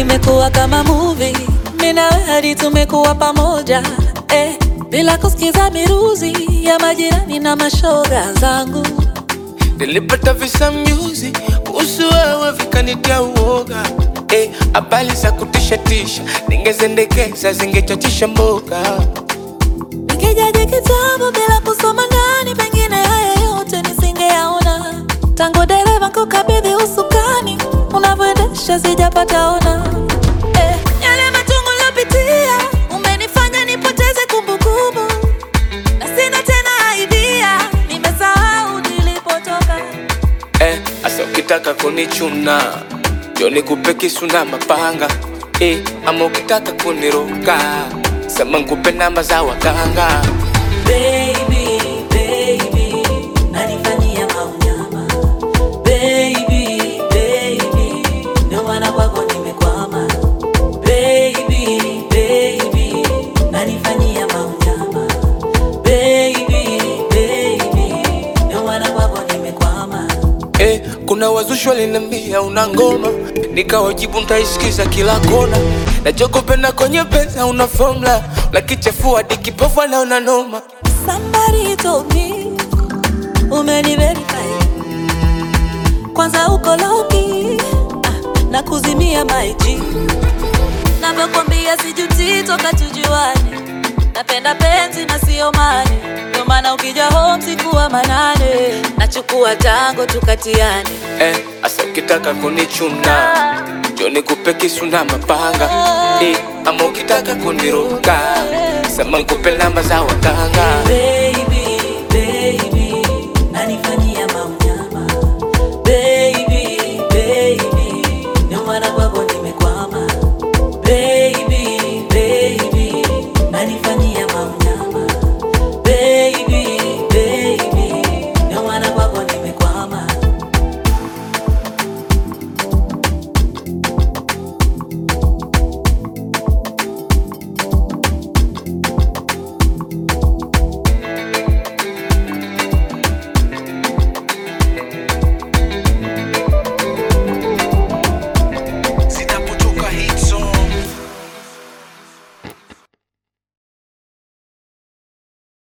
imekuwa kama movie, mimi na wewe hadi tumekuwa pamoja eh, bila kusikiza miruzi ya majirani na mashoga zangu. Nilipata visa mjuzi kuhusu wewe vikanitia uoga eh, habari za kutisha tisha ningezendekeza zingechachisha mboga Nikijaji kitabu bila kusoma ndani, pengine haya yote nisingeyaona. Tangu dereva kukabidhi usukani, unavyoendesha sijapata ona. Eh, yale machungu niliyopitia umenifanya nipoteze kumbukumbu, na sina tena idea, nimesahau nilipotoka. eh, asa ukitaka kunichuna njo nikupe kisu na mapanga eh, ama ukitaka kuniroga sema nkupe namba za waganga Baby, baby, nanifanyia maunyama. Baby, baby, ndio maana kwako nimekwama. Baby, baby, nanifanyia maunyama. Baby, baby, ndio maana kwako nimekwama. Eh, kuna wazushi walinambia una ngoma, nikawajibu ntaisikiza kila kona. Nachokupenda kwenye pesa una formula, lakichafua hadi kipofu anaona noma. Somebody told me umeniverify, kwanza uko loki ah, na kuzimia maiji, navyokwambia sijuti toka tujuane, napenda penzi na sio mane, ndio maana ukija home sikuwa manane, nachukua tango tukatiane. Eh, asa ukitaka kunichuna njo nikupe kisu na mapanga eh, ama ukitaka kuniroga sema nkupe namba za waganga Baby,